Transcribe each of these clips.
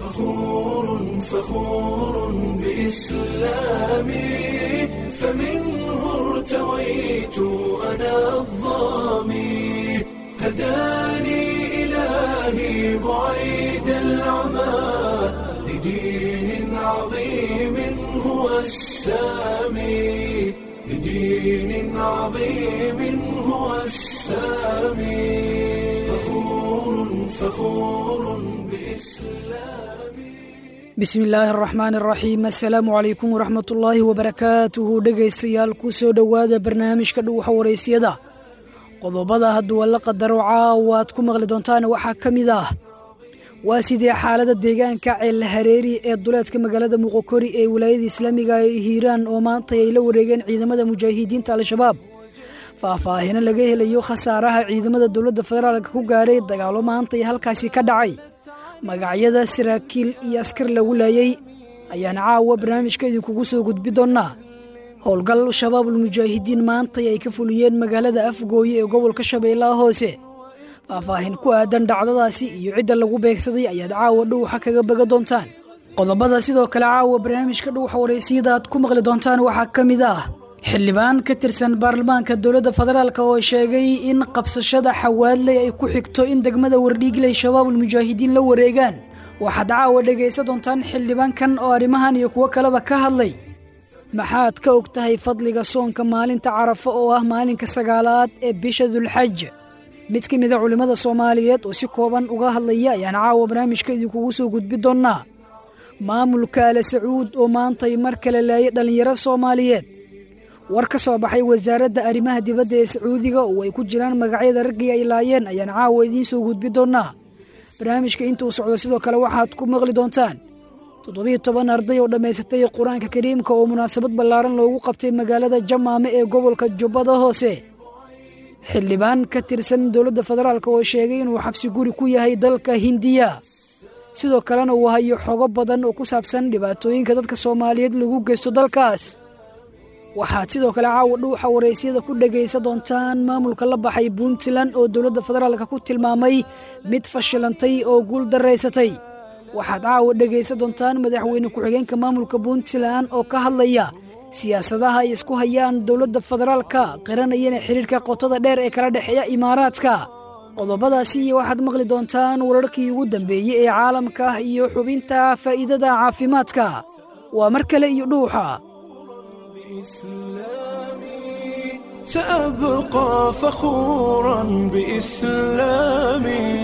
فخور فخور بإسلامي فمنه ارتويت أنا الظامي هداني إلهي بعيد العمى لدين عظيم هو السامي لدين عظيم هو السامي فخور فخور بإسلامي bismi illaahi araxmaan araxiim assalaamu calaykum waraxmat ullaahi wabarakaatuhu dhegaystayaal ku soo dhowaada barnaamijka dhuwaxa waraysyada qodobada hadduu alla qadaro caawa aad ku maqli doontaan waxaa ka mid ah waa sidee xaalada deegaanka ceel hareeri ee duleedka magaalada muqokori ee wilaayada islaamiga ee hiiraan oo maanta ay la wareegeen ciidamada mujaahidiinta al-shabaab faahfaahino laga helayo khasaaraha ciidamada dowladda federaalka ku gaaray dagaalo maanta ee halkaasi ka dhacay magacyada saraakiil iyo askar lagu laayay ayaana caawa barnaamijka idinkugu soo gudbi doonnaa howlgal shabaabul mujaahidiin maantay ay ka fuliyeen magaalada afgooye ee gobolka shabeellaha hoose faahfaahin ku aadan dhacdadaasi iyo cidda lagu beegsaday ayaad caawa dhuuxa kaga baga doontaan qodobada sidoo kale caawa barnaamijka dhuuxa waraysiyada aad ku maqli doontaan waxaa ka mid ah xildhibaan ka tirsan baarlamaanka dowladda federaalk oo sheegay in qabsashada xawaadley ay ku xigto in degmada wardhiigley shabaabul mujaahidiin la wareegaan waxaad caawa dhegaysa doontaan xildhibaankan oo arrimahan iyo kuwo kaleba ka hadlay maxaad ka og tahay fadliga soonka maalinta carafo oo ah maalinka sagaalaad ee bisha dulxaj mid ka mida culimmada soomaaliyeed oo si kooban uga hadlaya ayaan caawa barnaamijka idinkugu soo gudbi doonnaa maamulka ale sacuud oo maantay mar kale laayay dhallinyaro soomaaliyeed war ka soo baxay wasaaradda arrimaha dibadda ee sacuudiga oo ay ku jiraan magacyada raggii ay laayeen ayaan caawa idiin soo gudbi doonnaa barnaamijka intuu socdo sidoo kale waxaad ku maqli doontaan toddobiiyo toban arday oo dhammaysatay qur-aanka kariimka oo munaasabad ballaaran loogu qabtay magaalada jamaame ee gobolka jubbada hoose xildhibaan ka tirsan dowladda federaalk oo sheegay inuu xabsi guri ku yahay dalka hindiya sidoo kalena uu hayo xogo badan oo ku saabsan dhibaatooyinka dadka soomaaliyeed lagu geysto dalkaas waxaad sidoo kale caawa dhuuxa waraysyada ku dhegaysa doontaan maamulka la baxay puntland oo dowladda federaalka ku tilmaamay mid fashilantay oo guul daraysatay waxaad caawa dhegaysa doontaan madaxweyne ku-xigeenka maamulka puntland oo ka hadlaya siyaasadaha ay isku hayaan dowladda federaalka qiranayana xidhiirka qotada dheer ee kala dhexeeya imaaraadka qodobadaasi iyo waxaad maqli doontaan wararkii ugu dambeeyey ee caalamka iyo xubinta faa'iidada caafimaadka waa mar kale iyo dhuuxa إسلامي سأبقى فخورا بإسلامي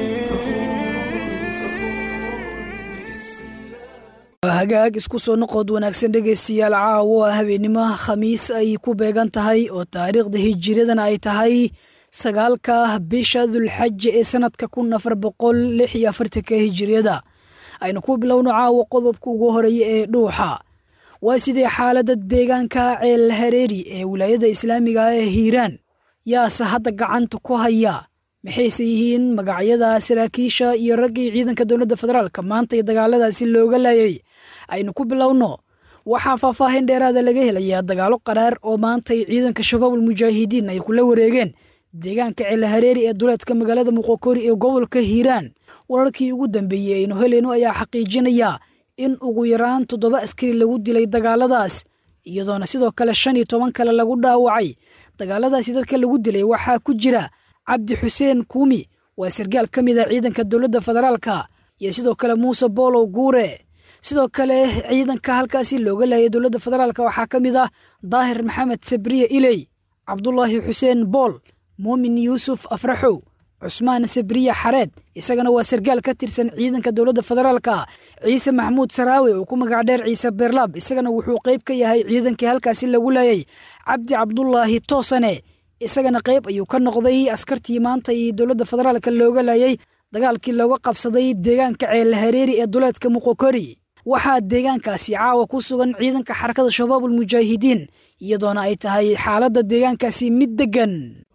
hagaag isku soo noqod wanaagsan dhegaystayaal caawo ah habeennimo khamiis ay ku beegan tahay oo taariikhda hijiradana ay tahay sagaalka bisha dulxaja ee sanadka kun afar boqol lix iyo afartanka hijiriyada aynu ku bilowno caawo qodobka ugu horeeya ee dhuuxa waa sidee xaaladda deegaanka ceel hareeri ee wilaayada islaamiga ee hiiraan yaase hadda gacanta ku haya maxayse yihiin magacyada saraakiisha iyo raggii ciidanka dowladda federaalka maanta iyo dagaaladaasi looga laayay aynu ku bilowno waxaa faahfaahin dheeraada laga helayaa dagaalo qaraar oo maantay ciidanka shabaabul mujaahidiin ay kula wareegeen deegaanka ceel hareeri ee duleedka magaalada muqokori ee gobolka hiiraan wararkii ugu dambeeyey aynu helayno ayaa xaqiijinaya in ugu yaraan toddoba askari lagu dilay dagaaladaas iyadoona sidoo kale shan iyo toban kale lagu dhaawacay dagaaladaasi dadka lagu dilay waxaa ku jira cabdi xuseen kuumi waa sargaal ka mid a ciidanka dowladda federaalka iyo sidoo kale muuse boolow guure sidoo kale ciidanka halkaasi looga laayay dowladda federaalka waxaa ka mid ah daahir maxamed sabriye iley cabdulaahi xuseen bool muumin yuusuf afraxow cusmaan sabriye xareed isagana waa sargaal ka tirsan ciidanka dowladda federaalka ciise maxamuud saraawe oo ku magac dheer ciise beerlaab isagana wuxuu qayb ka yahay ciidankii halkaasi lagu laayay cabdi cabdulaahi toosane isagana qayb ayuu ka noqday askartii maanta iyo dowladda federaalka looga laayay dagaalkii looga qabsaday deegaanka ceel hareeri ee duleedka muqokori waxaa deegaankaasi caawa ku sugan ciidanka xarakada shabaabul mujaahidiin iyadoona ay tahay xaaladda deegaankaasi mid deggan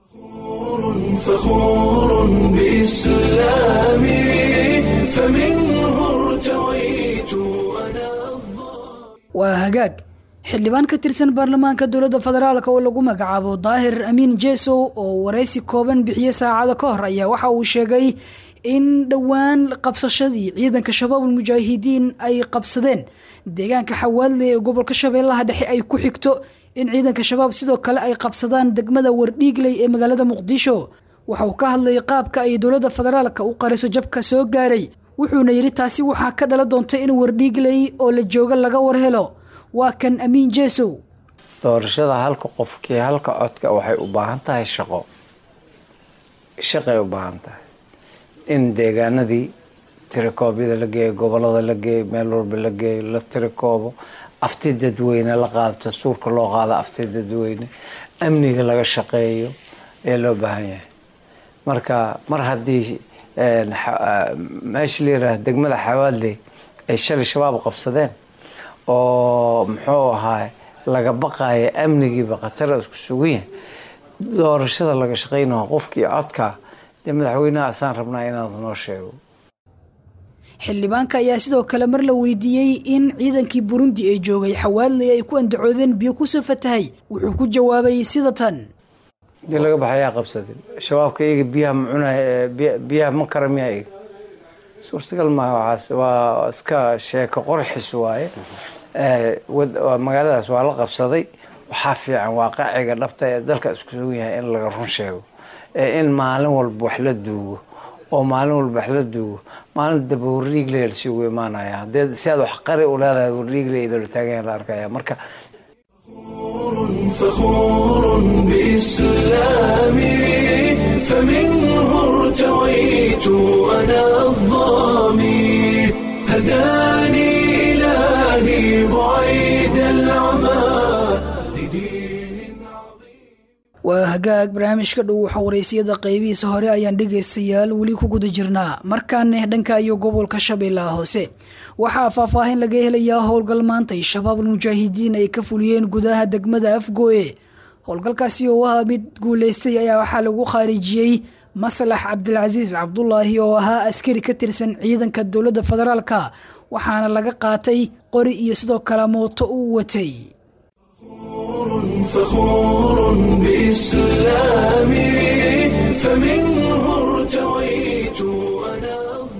فخور بإسلامي فمنه ارتويت أنا waa hagaag xildhibaan ka tirsan baarlamaanka dowladda federaalk oo lagu magacaabo daahir amiin jesow oo waraysi kooban bixiye saacada ka hor ayaa waxa uu sheegay in dhowaan qabsashadii ciidanka shabaabul mujaahidiin ay qabsadeen deegaanka xawaadle ee gobolka shabeellaha dhexe ay ku xigto in ciidanka shabaab sidoo kale ay qabsadaan degmada wardhiigley ee magaalada muqdisho waxa uu ka hadlayay qaabka ay dowladda federaalka u qariso jabka soo gaaray wuxuuna yidhi taasi waxaa ka dhala doonta in wardhiigley oo la jooga laga war helo waa kan amiin jeesow doorashada halka qofkii halka codka waxay u baahan tahay shaqo shaqay u baahan tahay in deegaanadii tirikoobyada la geeyo gobolada la geeyo meel walba la geeyo la tirikoobo afti dadweyne la qaado dastuurka loo qaado afti dadweyne amniga laga shaqeeyo ee loo baahan yahay marka mar haddii meesha la yiraahdo degmada xawaadley ay shalay shabaab qabsadeen oo muxuu ahaay laga baqaaya amnigiiba khatara isku sugan yahay doorashada laga shaqeynaho qofkii codka dee madaxweynaha asaan rabnaa inaad noo sheego xildhibaanka ayaa sidoo kale mar la weydiiyey in ciidankii burundi ee joogay xawaadley ay ku andacoodeen biyo kusoo fatahay wuxuu ku jawaabay sida tan dii laga baxayaa qabsadin shabaabka iyaga biyaha ma cunay biyaha ma kara miyaa iga suurtagal maaha waxaas waa iska sheeko qorxis waaye magaaladaas waa la qabsaday waxaa fiican waaqaciga dhabta ee dalka isku sugan yahay in laga run sheego in maalin walba wax la duugo oo maalin walba wax la duugo maalin daba warliigle lasiigu imaanaya hadee si aad wax qari u leedahay warliigle idoola taagan la arkaya marka فخور بإسلامي فمنه ارتويت أنا الظامي هداني إلهي بعيد العمى لدين عظيم waa hagaag barnaamijka dhow waxa waraysiyada qaybihiisa hore ayaan dhegaystayaal weli ku guda jirnaa markaana dhanka iyo gobolka shabeellaha hoose waxaa faahfaahin laga helayaa howlgal maantay shabaabul mujaahidiin ay ka fuliyeen gudaha degmada afgooye howlgalkaasi oo ahaa mid guuleystay ayaa waxaa lagu khaarijiyey maslax cabdilcasiis cabdulaahi oo ahaa askari ka tirsan ciidanka dowladda federaalka waxaana laga qaatay qori iyo sidoo kale mooto uu watay فخور بإسلامي فمنه ارتويت أنا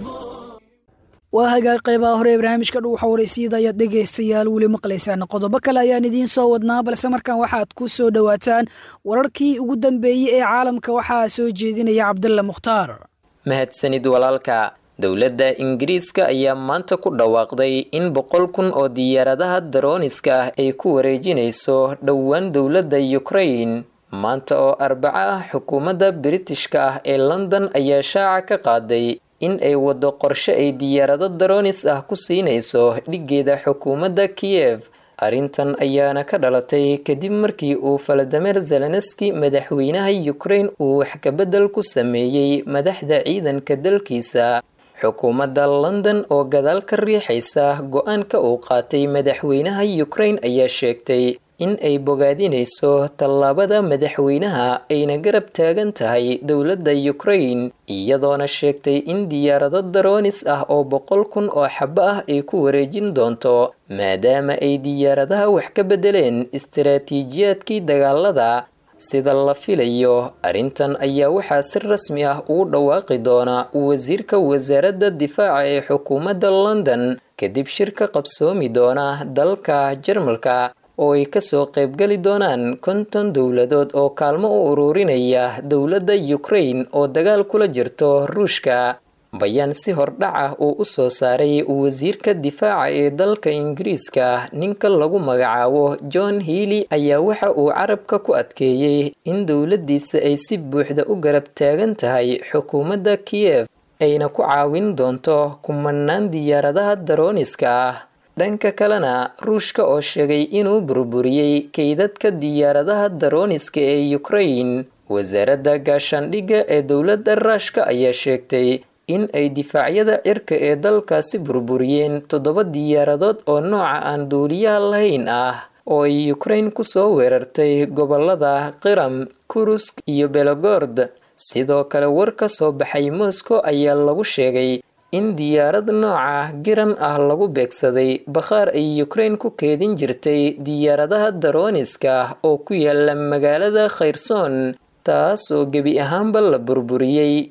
waa hagaag qeybaha hore ee barnaamijka dhow xawareysiyada ayaad dhegaystayaal weli maqlaysaan qodobo kale ayaan idiin soo wadnaa balse markaan waxaad ku soo dhowaataan wararkii ugu dambeeyey ee caalamka waxaa soo jeedinaya cabdalla mukhtaar mahadsanid walaalka dowladda ingiriiska ayaa maanta ku dhawaaqday in boqol kun oo diyaaradaha darooniska ah ay ku wareejinayso dhowaan dowladda ukraine maanta oo arbaco ah xukuumadda biritishka ah ee london ayaa shaaca ka qaaday in ay waddo qorshe ay diyaarado daroonis ah ku siinayso dhiggeeda xukuumadda kiyev arrintan ayaana ka dhalatay kadib markii uu faladamer zelenski madaxweynaha ukraine uu wax kabedel ku sameeyey madaxda ciidanka dalkiisa xukuumadda london oo gadaal ka riixaysa go-aanka uu qaatay madaxweynaha ukraine ayaa sheegtay in ay bogaadinayso tallaabada madaxweynaha ayna garab taagan tahay dowladda ukraine iyadoona sheegtay in diyaarado daroonis ah oo boqol kun oo xabo ah ay ku wareejin doonto maadaama ay diyaaradaha wax ka bedeleen istaraatiijiyaadkii dagaalada sida la filayo arrintan ayaa waxaa si rasmi ah ugu dhawaaqi doona wasiirka wasaaradda difaaca ee xukuumadda london kadib shirka qabsoomi doona dalka jarmalka oo ay kasoo qaybgali doonaan konton dowladood oo kaalmo u ururinaya dowladda ukraine oo dagaal kula jirto ruushka bayaan si hordhac ah uu u soo saaray wasiirka difaaca ee dalka ingiriiska ninka lagu magacaabo john healey ayaa waxa uu carabka ku adkeeyey in dowladdiisa ay si buuxda u garab taagan tahay xukuumadda kiyev ayna ku caawin doonto kumanaan diyaaradaha darooniska ah dhanka kalena ruushka oo sheegay inuu burburiyey kaydadka diyaaradaha darooniska ee ukraine wasaaradda gaashaandhigga ee dowladda ruushka ayaa sheegtay in ay difaacyada cirka ee dalkaasi burburiyeen toddoba diyaaradood oo nooca aan duuliyaha lahayn ah oo ay ukraine kusoo weerartay gobolada qiram kurusk iyo belogord sidoo kale war ka soo baxay moscow ayaa lagu sheegay in diyaarad nooca giran ah lagu beegsaday bakhaar ay ukraine ku keedin jirtay diyaaradaha darooniska oo ku yaala magaalada khayrsoon taas oo gebi ahaanba la burburiyey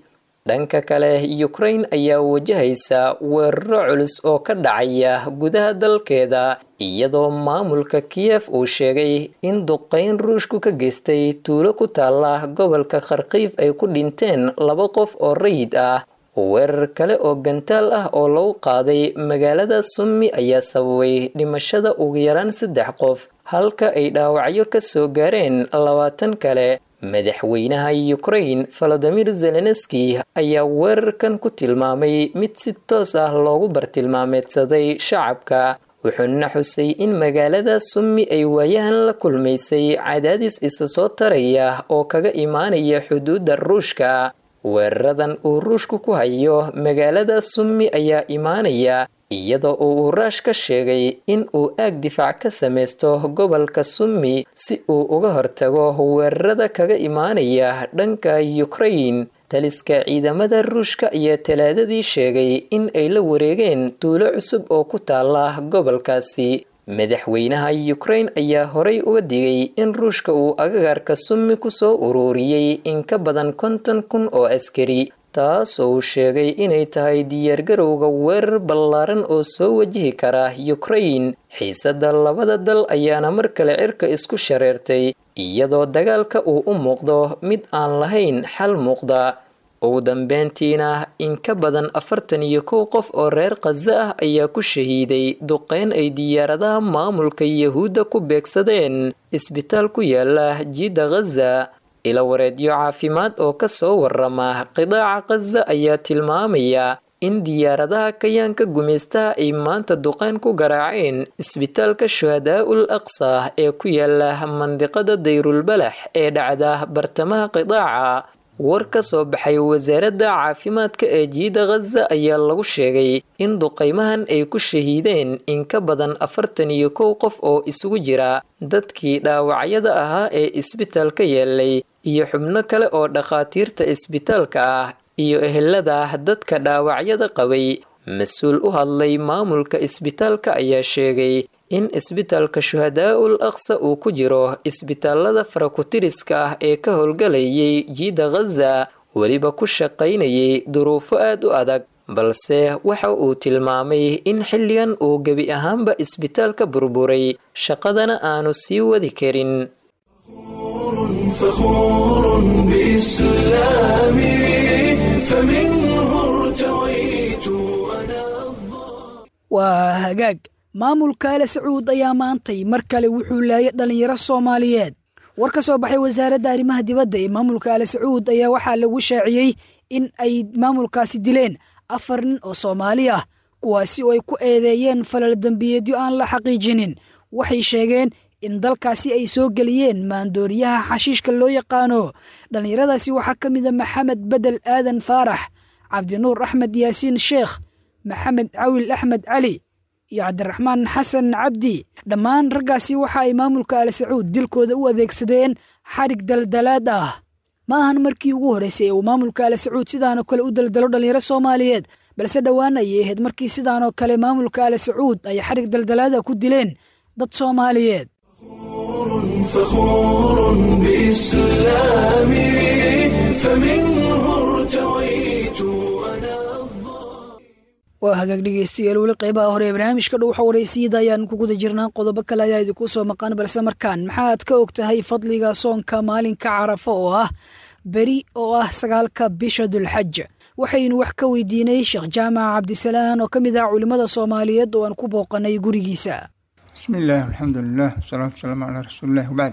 dhanka kale ukraine ayaa wajahaysa weeraro culus oo ka dhacaya gudaha dalkeeda iyadoo maamulka kiyef uu sheegay in duqeyn ruushku ka geystay tuulo ku taala gobolka kharkiif ay ku dhinteen laba qof oo rayid ah weerar kale oo gantaal ah oo lagu qaaday magaalada summi ayaa sababay dhimashada ugu yaraan saddex qof halka ay dhaawacyo ka soo gaareen labaatan kale madaxweynaha ukraine valadimir zelenski ayaa weerarkan ku tilmaamay mid si toos ah loogu bartilmaameedsaday shacabka wuxuuna xusay in magaalada summi ay waayahan la kulmaysay cadaadis isa soo taraya oo kaga imaanaya xuduudda ruushka weeraradan uu ruushku ku hayo magaalada summi ayaa imaanaya iyadoo uu raash ka sheegay in uu aag difaac ka samaysto gobolka summi si uu uga hortago weerarada kaga imaanaya dhanka ukraine taliska ciidamada ruushka ayaa talaadadii sheegay in ay la wareegeen tuulo cusub oo ku taala gobolkaasi madaxweynaha ukraine ayaa horay uga digay in ruushka uu agagaarka summi kusoo uruuriyey in ka badan konton kun oo askari taas oo uu sheegay inay tahay diyaargarowga weerar ballaaran oo soo wajihi kara ukraine xiisada labada dal ayaana mar kale cirka isku shareertay iyadoo dagaalka uu u muuqdo mid aan lahayn xal muuqda ugu dambeyntiina in ka badan afartan iyo kow qof oo reer khaza ah ayaa ku shahiiday duqeyn ay diyaaradaha maamulka yahuudda ku beegsadeen isbitaal ku yaala jidda khaza ila wareedyo caafimaad oo ka soo warama qidaaca khaza ayaa tilmaamaya in diyaaradaha kayaanka gumaystaha ay maanta duqeyn ku garaaceen isbitaalka shuhadaa-ul aqsa ee ku yaala mandiqada dayrulbalax ee dhacda bartamaha qidaaca war ka soo baxay wasaaradda caafimaadka ee jiida khaza ayaa lagu sheegay in duqeymahan ay ku shahiideen in ka badan afartan iyo kow qof oo isugu jira dadkii dhaawacyada ahaa ee isbitaalka yeelay iyo xubno kale oo dhakhaatiirta isbitaalka ah iyo ehelada dadka dhaawacyada qabay mas-uul u hadlay maamulka isbitaalka ayaa sheegay in isbitaalka shuhadaa-ul aqsa uu ku jiro isbitaalada farakutiriska ah ee ka howlgalayay jiida khaza weliba ku shaqaynayay duruufo aad u adag balse waxa uu tilmaamay in xilligan uu gebi ahaanba isbitaalka burburay shaqadana aanu sii wadi karin فخور بإسلامي فمنه ارتويت أنا waa hagaag maamulka ale sacuud ayaa maantay mar kale wuxuu laayay dhallinyaro soomaaliyeed war ka soo baxay wasaaradda arrimaha dibadda ee maamulka ale sacuud ayaa waxaa lagu shaaciyey in ay maamulkaasi dileen afar nin oo soomaali ah kuwaasi oo ay ku eedeeyeen falal dembiyeedyo aan la xaqiijinin waxay sheegeen in dalkaasi ay soo geliyeen maandooriyaha xashiishka loo yaqaano dhallinyaradaasi waxaa ka mid a maxamed bedel aadan faarax cabdinuur axmed yaasiin sheekh maxamed cawil axmed cali iyo cabdiraxmaan xasan cabdi dhammaan raggaasi waxa ay maamulka al sacuud dilkooda u adeegsadeen xadhig daldalaad ah ma ahan markii ugu horreysay ee uu maamulka al sacuud sidaanoo kale u daldalo dhallinyaro soomaaliyeed balse dhowaan ayay ahayd markii sidaanoo kale maamulka al sacuud ay xadhig daldalaada ku dileen dad soomaaliyeed فخور بإسلامي فمنه ارتويت أنا waa hagaag dhegeystayaal weli qeybaha hore ee barnaamijka dhow xawareysiyada ayaan ku guda jirnaa qodobo kale ayaa idinku soo maqan balse markaan maxaad ka og tahay fadliga soonka maalinka carafo oo ah beri oo ah sagaalka bisha dulxaj waxaynu wax ka weydiinay sheekh jaamac cabdisalaan oo ka mid ah culimmada soomaaliyeed oo aan ku booqanay gurigiisa بسم الله والحمد لله والصلاة والسلام على رسول الله وبعد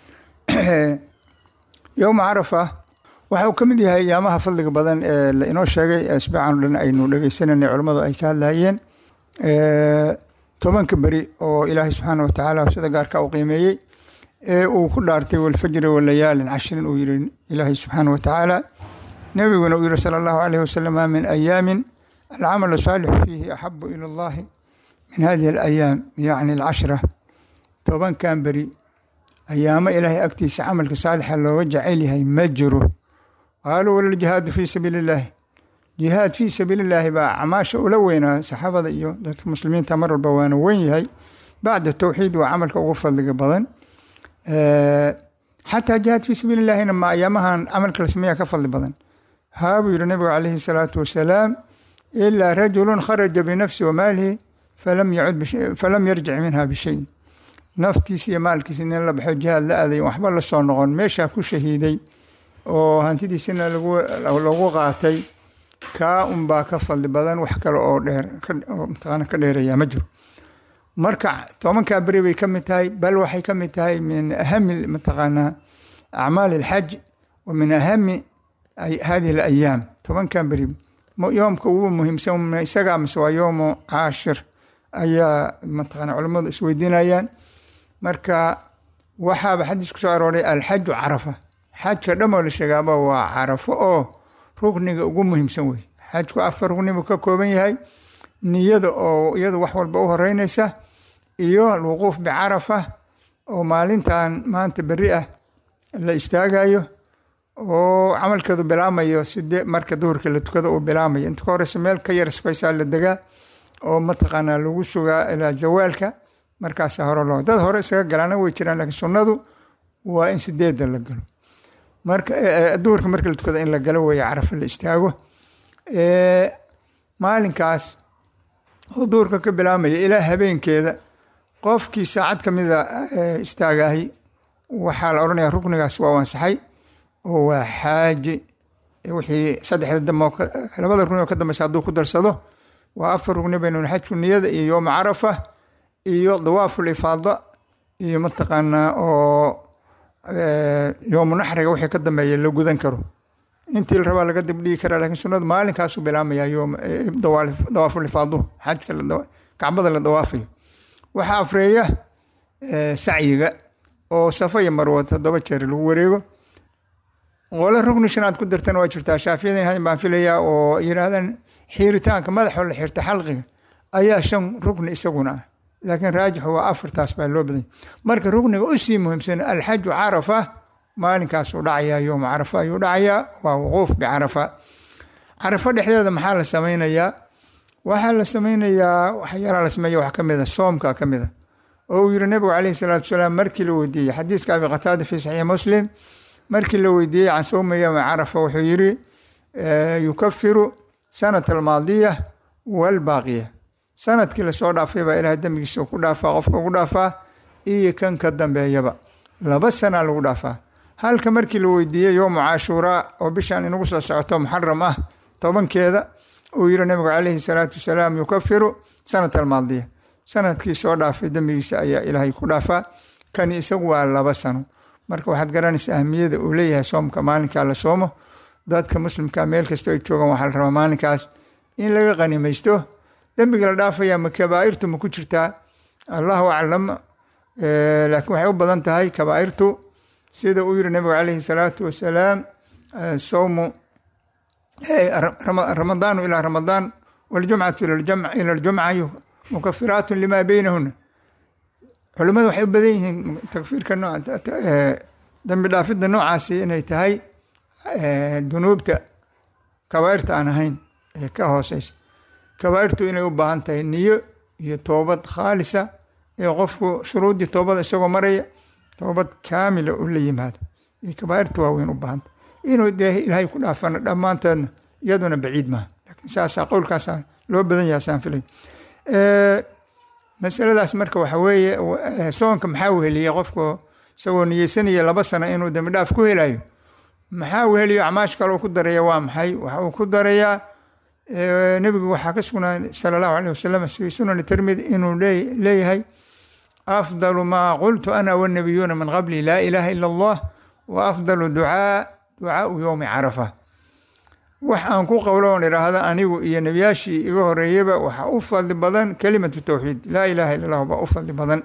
يوم عرفة waxa uu ka mid yahay ayaamaha fadliga badan ee la inoo sheegay asbaacan o dhan aynu dhegeysananay culammadu ay ka hadlayeen tobanka beri oo ilaahay subxaana wa tacaala sida gaarka u qiimeeyey ee uu ku dhaartay walfajri walayaalin cashirin uu yiri ilaahay subxaana wa tacaala nebiguna uu yiri sala allahu caleyhi wasalama min ayaamin alcamalu saalixu fiihi axabu ila allahi min hadihi alayaam yacni alcashra tobankan beri ayaamo ilaahay agtiisa camalka saalixa looga jecel yahay ma jiro qaaluu walaljihaadu fii sabiili illaahi jihaad fii sabiili illaahi baa acmaasha ula weynaa saxaabada iyo dadka muslimiinta mar walba waana weyn yahay bacda towxiid waa camalka ugu fadliga badan xataa jihaad fii sabiili illaahina ma ayaamahan camalka la sameeya ka fadli badan haa buu yihi nabigu calayhi salaatu wasalaam ilaa rajulun kharaja binafsi wamaalihi falam yacud bish- falam yarjic minha bishayin naftiisa iyo maalkiisa nin la baxo jihaad la aaday waxba la soo noqon meeshaa ku shahiiday oo hantidiisina lagu lagu qaatay kaa unbaa ka fadli badan wax kale oo dheer ka- oo mataqaana ka dheeraya ma jiro marka tobankaa beri bay ka mid tahay bal waxay ka mid tahay min ahami mataqaanaa acmaali alxaj wa min ahami ay- hadihi alayaam tobankaa beri mo- yoomka ugu muhiimsan ma isagaa mise waa yoomu caashir ayaa mataqaana culammadu isweydiinayaan marka waxaaba xadiis ku soo arooray alxaju carafa xajka dhamoo la sheegaaba waa carafo oo rukniga ugu muhiimsan wey xajku afar rukni buu ka kooban yahay niyada oo iyadu wax walba u horeynaysa iyo alwuquuf bicarafa oo maalintan maanta beri ah la istaagayo oo camalkeedu bilaamayo sidee marka duhurka la tukado uu bilaamayo inta ka horeysa meel ka yar sukaysaa la degaa oo mataqaanaa lagu sugaa ilaa zawaalka markaasa hore loo dad hore isaga galaana way jiraan laakiin sunnadu waa in sideeda la galo marka eh, eh, duhurka marka la tukado in la galo weeye carafa la istaago Eh, maalinkaas oo duhurka ka bilaamaya ilaa habeenkeeda qofkii saacad ka mida eh, istaagahi waxaa la odhanayaa ruknigaas waa ansaxay oo waa xaaji Eh, wixii saddexda dambe oo ka- labada rukni oo ka dambeysa hadduu ku darsado waa afar rukni baynu xajku niyada iyo yooma carafa iyo dawaaful ifaada iyo mataqaanaa oo eh, yoomu naxriga wixii ka dambeeya la gudan karo intii la rabaa laga dibdhigi karaa laakiin sunnadu maalinkaasuu bilaamaya yoom eh, dawaal- dawaaful ifaadu xajka la dawa- kacbada la dawaafayo waxaa afreeya eh, sacyiga oo safa iyo marwo toddoba jeer lagu wareego qole rukni shanaad ku dartana waa jirtaa shaafiyadan hadin baan filayaa oo yidhaahdaan xiiritaanka madaxoo la xirta xalqiga ayaa shan rukni isaguna ah laakiin raajixu waa afartaas baa loo badanya marka rukniga usii muhiimsan alxaju carafa maalinkaasuu dhacayaa yooma carafa ayuu dhacayaa waa wuquuf bicarafa carafa dhexdeeda maxaa la sameynayaa waxaa la sameynayaa waxyaalaha la sameeya wax ka mid a soomka ka mid a oo uu yihi nabigu calayhi salaatu wasalaam markii la weydiiyey xadiiska abi qataada fi saxiix muslim markii la weydiiyey can sowmi yowmi carafa wuxuu yiri eh, yukafiru sanata almaadiya walbaaqiya sanadkii lasoo dhaafay baa ilahay dembigiisa ku dhaafaa qofka ugu dhaafaa iyo kan ka dambeeyaba laba sana lagu dhaafaa halka markii la weydiiyey yowmu cashuuraa oo bishan inagu soo socoto muxaram ah tobankeeda uu yihi nabigu calayhi salaatu wasalaam yukafiru sanata almaadiya sanadkii soo dhaafay dembigiisa ayaa ilaahay ku dhaafaa kani isagu waa laba sano marka waxaad garanaysaa ahmiyada uu leeyahay soomka maalinkaa la soomo dadka muslimka meel kastoo ay joogaan waxaa la rabaa maalinkaas in laga qanimaysto dembiga la dhaafaya ma kabaa'irtu ma ku jirtaa allahu aclam Eh, laakiin waxay u badan tahay kabaa'irtu sida uu yihi nabigu calayhi salaatu wasalaam eh, sowmu eh, ra- rama- ramadaanu ilaa ramadaan waljumcatu ila ljamc- ila ljumca yu- mukafiraatu lima beynahuna culimmadu waxay u badan yihiin takfiirka nooca ta- eh, dambi dhaafidda noocaasi inay tahay eh, dunuubta kabaa'irta aan ahayn ee ka hooseysa kabaa'irtu inay u baahan tahay niyo iyo toobad khaalisa ee qofku shuruuddii toobada isagoo maraya toobad kaamila u la yimaado iyo kabaa'irta waaweyn u baahanta inuu dee ilaahay ku dhaafana dhammaanteedna iyaduna baciid maaha laakiin saasaa qowlkaasaa loo badan yahay saan filay Eh, masaladaas marka waxa weeye w- eh, soonka maxaa weheliya qofku isagoo niyeysanaya laba sano inuu dembi dhaaf ku helayo maxaa weheliyo acmaash kale uu ku daraya waa maxay waxa uu ku darayaa eh, nebigu waxaa ka sugnaa sala allahu aleyh wasalam fi sunani tirmidi inuu lee- leeyahay afdalu maa qultu ana wanabiyuuna min qabli laa ilaaha ila allah wa afdalu ducaa ducaau yowmi carafa wax aan ku qowlo oon idhaahda anigu iyo nebiyaashii iga horeeyaba waxaa u fadli badan kelimatu towxiid laa ilaaha illa allah baa u fadli badan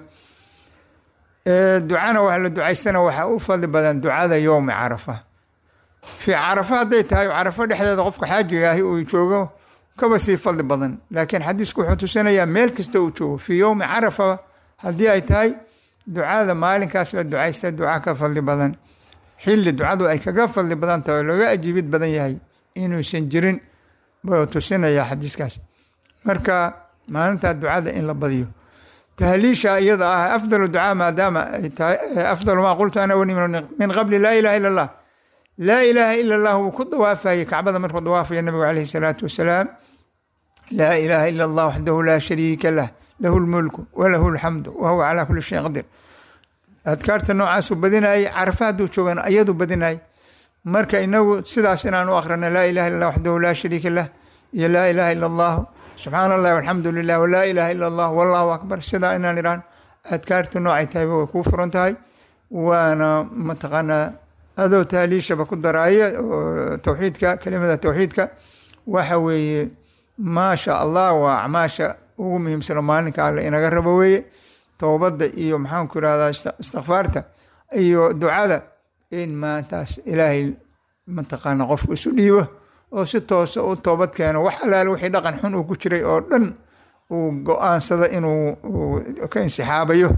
Eh, ducana wax la ducaystana waxaa u fadli badan ducada yowmi carafa fi carafa hadday tahay carafo dhexdeeda qofka xaajiga ahi uu joogo kaba sii fadli badan laakiin xadiisku wuxuu tusinayaa meel kasta uu joogo fii yowmi carafa haddii ay tahay ducada maalinkaas la ducaysta duca ka fadli badan xilli ducadu ay kaga fadli badan tahay oo laga ajiibid badan yahay inuusan jirin buu tusinayaa xadiiskaas marka maalintaa ducada in la badiyo tahliisha iyada ah afdalu ducaa maadaama ay tahay afdalu maa qultu ana wani min qabli laa ilaha illa allah laa ilaaha ila allah wuu ku dawaafayey kacbada markuu dawaafaya nabigu caleyhi salaatu wasalaam laa ilaaha ila allah waxdahu laa shariika lah lahu lmulku walahu alxamdu wahuwa calaa kuli shayin qadir adkaarta noocaasuu badinayay carafa hadduu joogana ayadu badinayay marka inagu sidaas inaan u akhrina laa ilaha illa allah waxdahu laa shariika lah iyo laa ilaha ila allahu subxaana allahi walxamdu lilah walaa ilaha ila allah wallahu akbar sidaa inaan idhaan adkaarta noocay tahayba way kuu furan tahay waana mataqaanaa adoo taaliishaba ku daraaya oo towxiidka kelimada towxiidka waxa weeye maasha allah waa acmaasha ugu muhiimsano maalinka alle inaga rabo weeye toobadda iyo maxaanku irahdaa istikfaarta iyo ducada in maantaas ilaahay mataqaana qofku isu dhiibo oo si toosa u toobad keeno wax alaale wixii dhaqan xun uu ku jiray oo dhan uu go-aansado inuu ka insixaabayo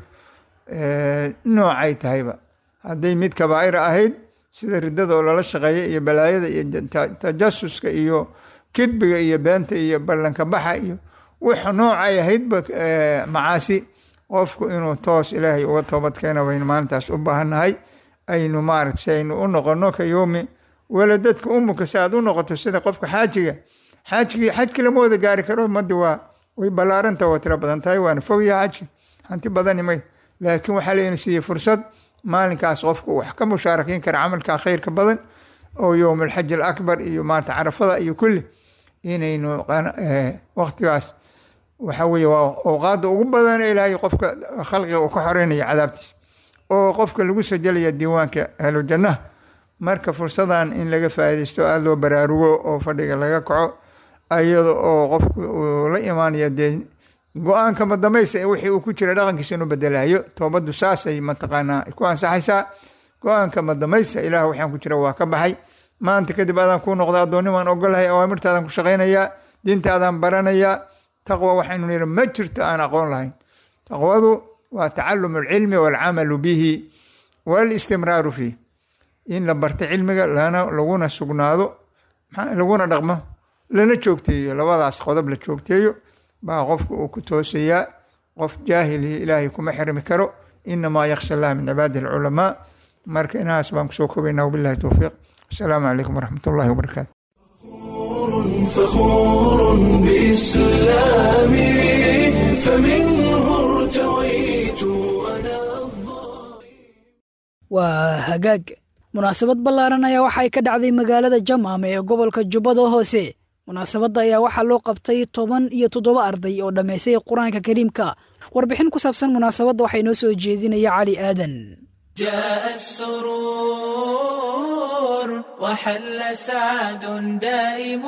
noocay tahayba hadday mid kabaa'ira ahayd sida riddada oo lala shaqeeya iyo balaayada iyo tajasuska iyo kidbiga iyo beenta iyo ballanka baxa iyo wix noocay ahaydba macaasi qofku inuu toos ilaahay uga toobad keena baynu maalintaas u baahannahay aynu maarata si aynu u noqono ka yoomi waladadka umuka si aad u noqoto sida qofka xaajiga xaajigii xajki lama wada gaari karo ummadda waa way ballaaranta waa tiro badan tahay waana fogyaha xajki hanti badani may laakiin waxaa layna siiyey fursad maalinkaas qofku wax ka mushaarakeyn kara camalka khayrka badan oo yowm alxaj alakbar iyo maarata carafada iyo kulli inaynu waqtigaas waxa weeye waa awqaada ugu badan ilaahay qofka khalqiga uu ka xoreynaya cadaabtiis oo qofka lagu sajalaya diiwaanka ahlu jannaha marka fursadan in laga faaidaysto aada loo baraarugo oo fadhiga laga kaco ayada oo qofku uu la imaanaya dee go-aanka madamaysa wixii uu ku jira dhaqankiisa inuu bedelayo toobaddu saasay mataqaanaa ku ansaxaysaa go-aanka madamaysa ilaah waxaan ku jira waa ka baxay maanta kadib adaan kuu noqda addoonnimaan ogolahay awaamirtaadaan ku shaqaynayaa diintaadaan baranayaa taqwa waxaynu nihi ma jirto aan aqoon lahayn taqwadu waa tacalum alcilmi waalcamalu bihi walistimraaru fiih in la barto cilmiga lana laguna sugnaado laguna dhaqmo lana joogteeyo labadaas qodob la joogteeyo baa qofka uu ku toosayaa qof jaahili ilaahay kuma xirmi karo inamaa yaksha allah min cibaadihi alculamaa marka inahaas baan kusoo kobaynaa wabillahi towfiiq asalaamu calaykum waraxmat ullahi wabarakaatu فخور بإسلامي فمنه ارتويت أنا waa hagaag munaasabad ballaaran ayaa waxay ka dhacday magaalada jamaame ee gobolka jubbada hoose munaasabadda ayaa waxaa loo qabtay toban iyo toddoba arday oo dhammaystay qur-aanka kariimka warbixin ku saabsan munaasabadda waxaa inoo soo jeedinaya cali aadan جاء السرور وحل سعد دائم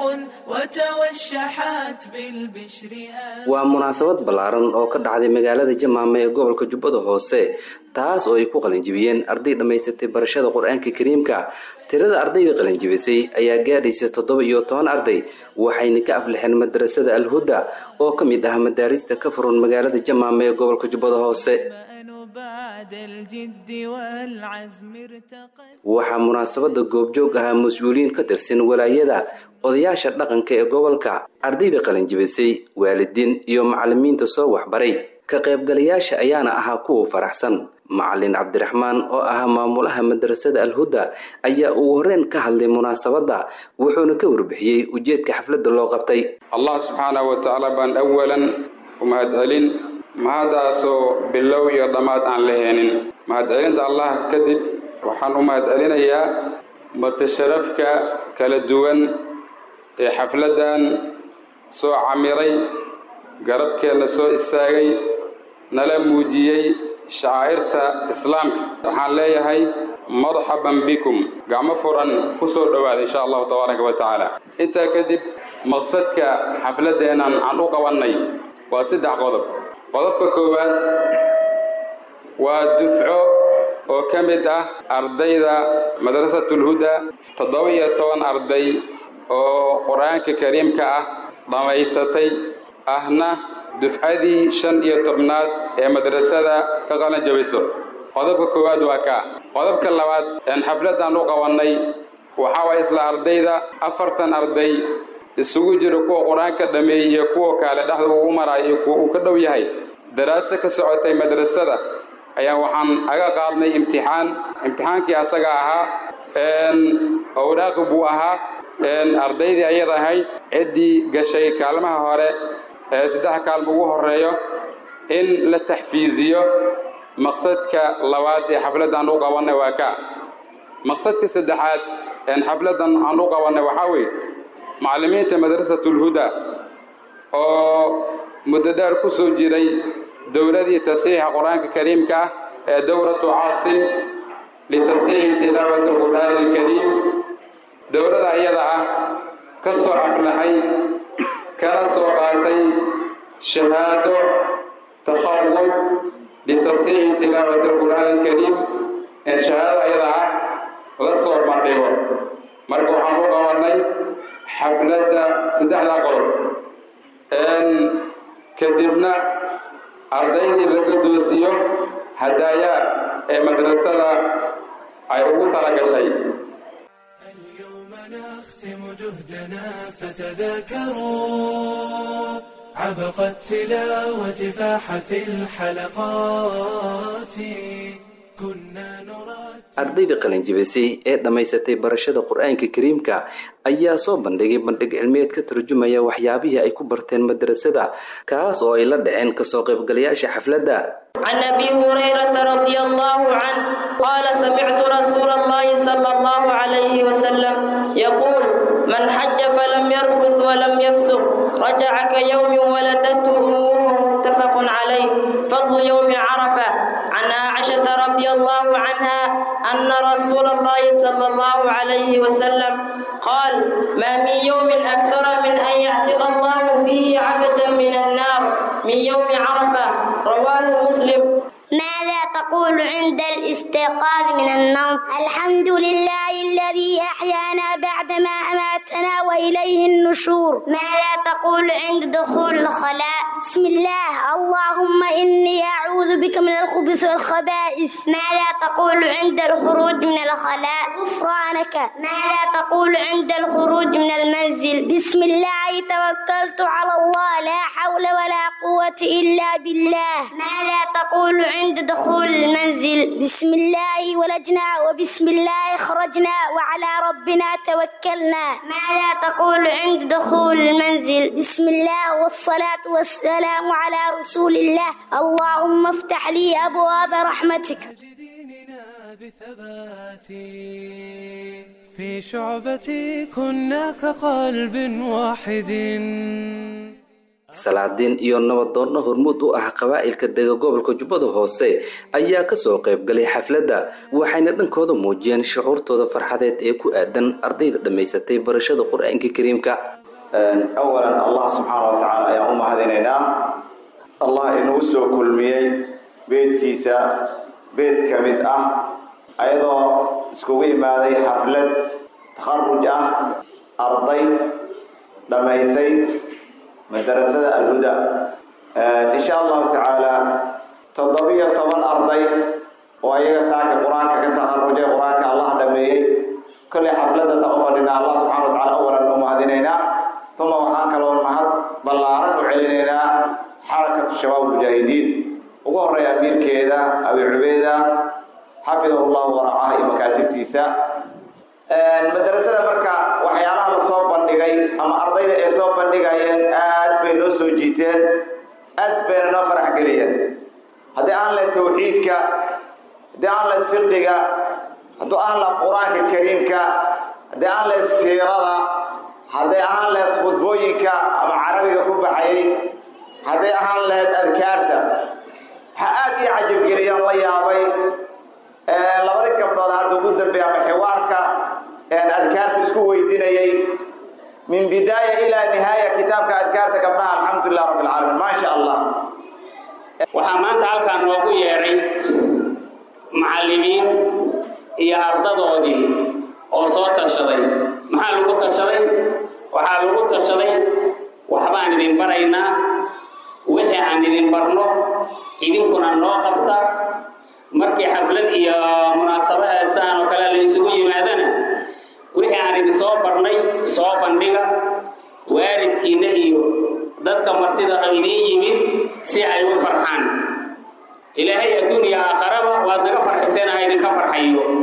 وتوشحت بالبشر آن waa munaasabad ballaaran oo ka dhacday magaalada jamaama ee gobolka jubbada hoose taas oo ay ku qalinjibiyeen arday dhammaysatay barashada qur-aanka kariimka tirada ardayda qalinjibisay ayaa gaadhaysa toddoba iyo toban arday waxayna ka aflixeen madrasada alhuda oo ka mid ah madaarista ka furan magaalada jamaama ee gobolka jubbada hoose الأمل بعد الجد والعزم ارتقت waxaa munaasabada goobjoog ahaa mas-uuliyiin ka tirsan walaayada odayaasha dhaqanka ee gobolka ardayda qalinjibisay waalidiin iyo macalimiinta soo waxbaray ka qaybgalayaasha ayaana ahaa kuwa faraxsan macalin cabdiraxmaan oo ahaa maamulaha madrasada alhuda ayaa ugu horreyn ka hadlay munaasabadda wuxuuna ka warbixiyey ujeedka xafladda loo qabtay allah subxaanahu wa tacaala baan awalan u mahadcelin mahadaasoo bilow iyo dhammaad aan la heenin mahadcelinta allah kadib waxaan u mahadcelinayaa martasharafka kala duwan ee xafladdan soo camiray garabkeenna soo istaagay nala muujiyey shacaa'irta islaamka waxaan leeyahay marxaban bikum gacmo furan ku soo dhowaada insha allahu tabaaraka wa tacaala intaa kadib maqsadka xafladdeennan aan u qabannay waa saddex qodob qodobka koowaad waa dufco oo ka mid ah ardayda madrasatulhuda toddoba iyo toban arday oo qur-aanka kariimka ah dhammaysatay ahna dufcadii shan iyo tobnaad ee madrasada ka qalan jabayso qodobka koowaad waa kaa qodobka labaad een xafladdan u qabannay waxaa waay isla ardayda afartan arday isugu jira kuwa qur-aanka dhammeeyey iyo kuwa kale dhexda ugu maraayo iyo kuwa uu ka dhow yahay daraaso ka socotay madrasada ayaa waxaan aga qaadnay imtixaan imtixaankii asaga ahaa owraaqi buu ahaa ardaydii ayada ahayd ciddii gashay kaalmaha hore ee saddex kaalma ugu horeeyo in la taxfiiziyo maqsadka labaad ee xafladdan u qabannay waa ka maqsadka saddexaad een xafladdan aan u qabannay waxaa weeye macallimiinta madrasatulhuda oo muddo dheer ku soo jiray dowladii tasxiixa qur-aanka kariimka ah ee dowlatu caasim litasxiixi tilaawati alqur'aani alkariim dowladda iyada ah ka soo aflaxay kana soo qaatay shahaado takharud litasxiixi tilaawati alqur'aani alkariim ee shahaadada iyada ah la soo bandhigo marka waxaan u qabannay xafladda saddexdaa qodob kadibna ardaydii laga doosiyo hadaayaa ee madrasada ay ugu tala gashay اليوم نختم جهدنا فتذاكروا عبق التلاوة فاح في الحلقات كنا نرى ardayda qalinjibisay ee dhammaysatay barashada qur-aanka kariimka ayaa soo bandhigay bandhig cilmiyeed ka tarjumaya waxyaabihii ay ku barteen madrasada kaas oo ay la dhaceen kasoo qaybgalayaasha xafladda عن ابي هريره رضي الله عنه قال سمعت رسول الله صلى الله عليه وسلم يقول من حج فلم يرفث ولم يفسق رجع كيوم ولدته امه متفق عليه فضل يوم عرفه عن عائشه رضي الله عنها ان رسول الله صلى الله عليه وسلم قال ما من يوم اكثر من ان يعتق الله فيه عبدا من النار من يوم عرفه رواه مسلم ماذا تقول عند الاستيقاظ من النوم الحمد لله الذي أحيانا بعدما أماتنا وإليه النشور ماذا تقول عند دخول الخلاء بسم الله اللهم إني أعوذ بك من الخبث والخبائث ماذا تقول عند الخروج من الخلاء غفرانك ماذا تقول عند الخروج من المنزل بسم الله توكلت على الله لا حول ولا قوة إلا بالله ماذا تقول عند دخول المنزل بسم الله ولجنا وبسم الله خرجنا وعلى ربنا توكلنا ماذا تقول عند دخول المنزل بسم الله والصلاة والسلام على رسول الله اللهم افتح لي أبواب رحمتك ديننا بثبات في شعبتي كنا كقلب واحد salaadiin iyo nabadoonna hormuud u ah qabaa'ilka dega gobolka jubbada hoose ayaa kasoo qaybgalay xafladda waxayna dhankooda muujiyeen shucuurtooda farxadeed ee ku aadan ardayda dhammaysatay barashada qur-aanka kariimka awalan allah subxaana wa tacaala ayaan u mahadinaynaa allah inagu soo kulmiyey beedkiisa beed ka mid ah ayadoo iskugu imaaday xaflad takharuj ah arday dhammaysay madarasada alhuda insha allahu tacaala toddobiyo toban arday oo ayaga saaka qur-aanka ka takharujay qur-aanka allah dhameeyey kollay xafladdaasa u fadhinaa allah subxana wa tacala awalan u mahadinaynaa uma waxaan kaloo mahad ballaaran u celinaynaa xarakatu shabaab mujaahidiin ugu horeeya amiirkeeda abi cubeeda xafidahu llahu waracaha iyo makaatibtiisa madrasada marka waxyaalaha la soo bandhigay ama ardayda ay soo bandhigayeen aad bay noo soo jiiteen aad bayna noo farax geliyeen haddii aan lahayd tawxiidka haddii aan lahayd fiqiga haddii aan lahayd qur-aanka kariimka haddii aan lahayd siirada hadday ahaan lahayd khudbooyinka ama carabiga ku baxayay hadday ahaan lahayd adkaarta waxaa aad ii cajabgeliyaan la yaabay labada gabdhood hadda ugu dambeeya ama xiwaarka adkaarta isku weydiinayay min bidaaya ilaa nihaaya kitaabka adkaarta gabdhaha alxamdulilah rabbi alcaalamiin maa sha allah waxaa maanta halkaan noogu yeedhay macallimiin iyo ardadoodii oo soo tashaday maxaa lagu tashaday waxaa lagu tashaday waxbaan idin baraynaa wixii aan idin barno idinkuna noo qabta markii xaflad iyo munaasabadaasaan oo kale la isugu yimaadana wixii aan idin soo barnay soo bandhiga waalidkiinna iyo dadka martida oo idiin yimid si ay u farxaan ilaahay adduun iyo aakharaba waad naga farxiseen ha idinka farxayo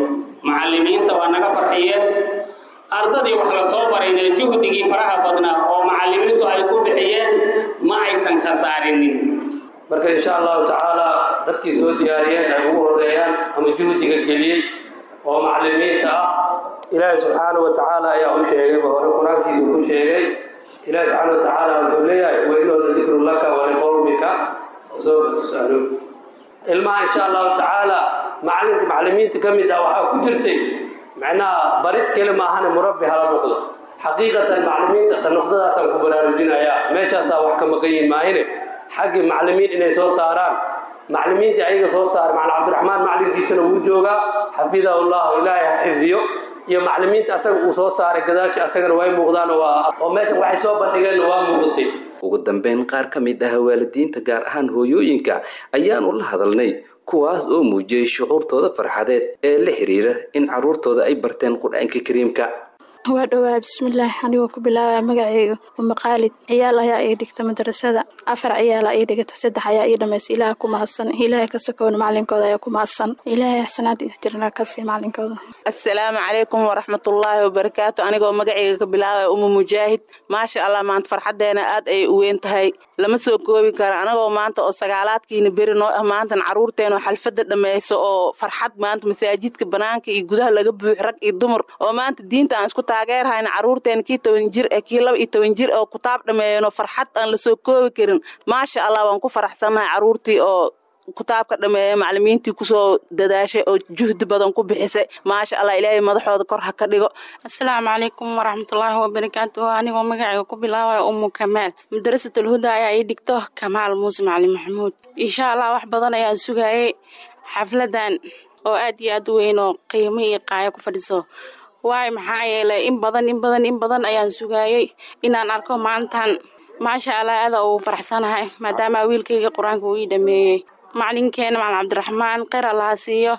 macallimiinta waa naga farxiyeen ardadii wax la soo barayna juhdigii faraha badnaa oo macallimiintu ay ku bixiyeen ma aysan khasaarinin marka insha allahu tacaala dadkii soo diyaariyeen ay ugu horeeyaan ama juhdiga geliyey oo macallimiinta ah ilaahi subxaanahu wa tacaala ayaa u sheegayba hore qur-aankiisu ku sheegay ilaahi subxaana wa tacaala wuxuu leeyahay wainooda dikru laka waliqowmika soo tusaluun ilmaha insha allahu tacaala macallinka macallimiinta ka mid ah waxaa ku jirtay macnaha barid keli maahane murabbi hala noqdo xaqiiqatan macallimiinta ta noqdadaasaan ku baraarujinayaa meeshaasaa wax ka maqan yihin maahine xaggii macallimiin inay soo saaraan macallimiintii ayaga soo saara macna cabdiraxmaan macallinkiisana wuu joogaa xafidahu llahu ilaahay ha xifdiyo iyo macallimiinta asaga uu soo saaray gadaashi asagana way muuqdaan oo meeshan waxay soo bandhigeenna waa muuqatay ugu dambeyn qaar ka mid ah waalidiinta gaar ahaan hooyooyinka ayaanu la hadalnay kuwaas oo muujiyey shucuurtooda farxadeed ee la xiriira in carruurtooda ay barteen qur-aanka kariimka waa dhowaa bismillaah anigoo ku bilaabaya magaceyga uma qaalid ciyaal ayaa ii dhigta madarasada afar ciyaala ii dhigata saddex ayaa ii dhamaysa ilaaha ku mahadsan ilaahay ka sokoona macalinkooda ayaa ku mahadsan ilaahay axsanaad jirna kasii macalinkooda assalaamu calaykum waraxmatullaahi wabarakaatu anigoo magaceyga ka bilaabaya uma mujaahid maasha allah maanta farxadeena aad ayay u weyn tahay lama soo koobi karo anagoo maanta oo sagaalaadkiina beri noo ah maantan caruurteena oo xalfada dhammayso oo farxad maanta masaajidka banaanka iyo gudaha laga buux rag iyo dumar oo maanta diinta aan isku taageerhayna caruurteena kii toban jir ee kii laba iyo toban jir oo kutaab dhammeeyeen oo farxad aan lasoo koobi karin maasha allah waan ku faraxsannahay caruurtii oo kutaabka dhameeye macalimiintii kusoo dadaashay oo juhdi badan ku bixisay maasha allah ilaahay madaxooda kor ha ka dhigo asalaamu calaykum waraxmatullaahi wabarakaatu anigoo magacayga ku bilaabaya umu kamaal madrasatul huda ayaa ii dhigto kamaal muuse macalin maxamuud insha allah wax badan ayaan sugayay xafladan oo aad iyo aad u weyn oo qiimo iyo qaayo ku fadhiso waayo maxaa yeelay in badan in badan in badan ayaan sugayay inaan arko maantan maasha allah aada ugu faraxsanahay maadaama wiilkayga qur-aanka uu ii dhameeyey macalinkeena macalin cabdiraxmaan kheyr allaha siiyo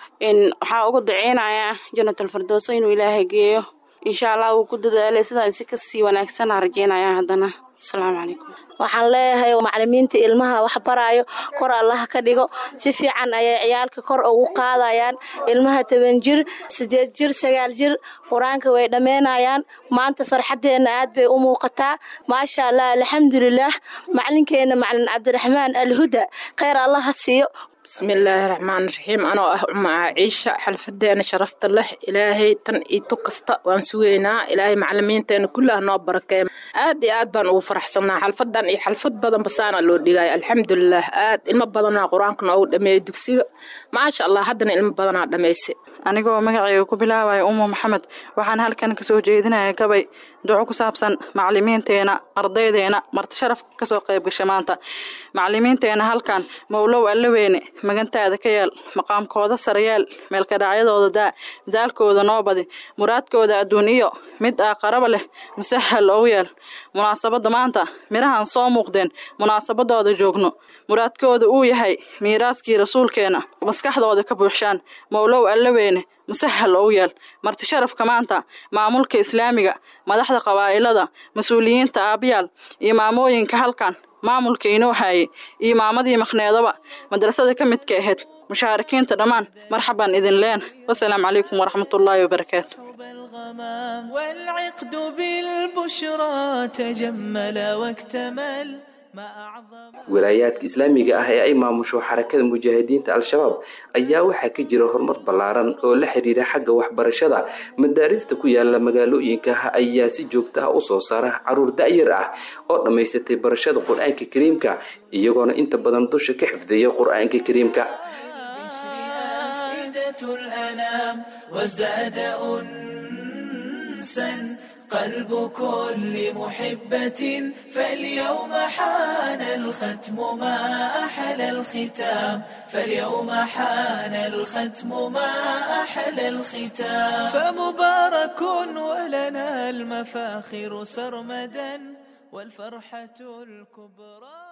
waxaa ugu duceynayaa janatal firdooso inuu ilaahay geeyo insha allah wuu ku dadaalay sidaan si kasii wanaagsanaa rajeynaya haddana asalaamu calaykum waxaan leeyahay macalimiinta ilmaha wax baraayo kor allaha ka dhigo si fiican ayay ciyaalka kor ugu qaadayaan ilmaha toban jir sideed jir sagaal jir qur-aanka way dhammeynayaan maanta farxaddeenna aad bay u muuqataa maasha allah alxamdulilaah macalinkeena macalin cabdiraxmaan alhuda kheyr allaha siiyo bismillaahi raxmaan raxiim anoo ah umaa ciisha xalfadeena sharafta leh ilaahay tan iyo tu kasta waan sugeynaa ilaahay macalimiinteena kullaha noo barakeeya aad iyo aad baan ugu faraxsanaa xalfadan iyo xalfad badan basaana loo dhigaya alxamdulilaah aad ilmo badanaa qur-aanka noogu dhameeyay dugsiga maasha allah haddana ilmo badanaa dhammaysay anigoo magacayga ku bilaabaya umu maxamed waxaan halkan kasoo jeedinaya gabay duco ku saabsan macalimiinteena ardaydeena marti sharaf kasoo qayb gashay maanta macalimiinteena halkan mowlow allaweyne magantaada ka yeel maqaamkooda sarayeel meelkadhacyadooda daa midaalkooda noo badi muraadkooda adduun iyo mid aaqaraba leh musahal ogu yeel munaasabadda maanta midhahan soo muuqdeen munaasabadooda joogno muraadkooda uu yahay miiraaskii rasuulkeena maskaxdooda ka buuxshaan mowlow allaweyne musahal ogu yeel marti sharafka maanta maamulka islaamiga madaxda qabaa'ilada mas-uuliyiinta aabayaal iyo maamooyinka halkan maamulka inoo haayay iyo maamadii maqneedaba madrasada ka midka ahayd mushaarikiinta dhammaan marxaban idin leen wasalaamu calaykum waraxmatullaahi wabarakaatu والعقد بالبشرى تجمل واكتمل walaayaadka islaamiga ah ee ay maamusho xarakada mujaahidiinta al-shabaab ayaa waxaa ka jira horumar ballaaran oo la xiriira xagga waxbarashada madaarista ku yaala magaalooyinka ayaa si joogta ah u soo saara caruur da'yar ah oo dhammaysatay barashada qur-aanka kariimka iyagoona inta badan dusha ka xifdiya qur-aanka kariimka قلب كل محبة فاليوم حان الختم ما أحلى الختام فاليوم حان الختم ما أحلى الختام فمبارك ولنا المفاخر سرمدا والفرحة الكبرى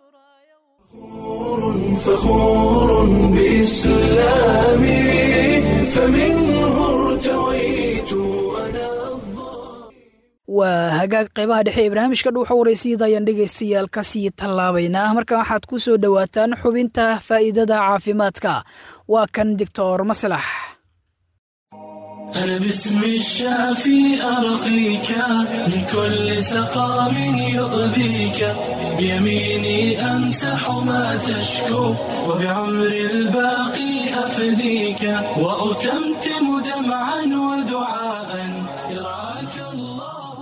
فخور بإسلامي فمنه ارتويت أنا waa hagaag qaybaha dhexe ee barnaamijka dhuuxa waraysyada ayaan dhegaystayaal ka sii tallaabaynaa markan waxaad ku soo dhowaataan xubinta faa'iidada caafimaadka waa kan doctor maslax أنا باسم الشافي أرقيك من كل سقام يؤذيك بيميني أمسح ما تشكو وبعمر الباقي أفديك وأتمتم دمعا ودعاء يرعاك الله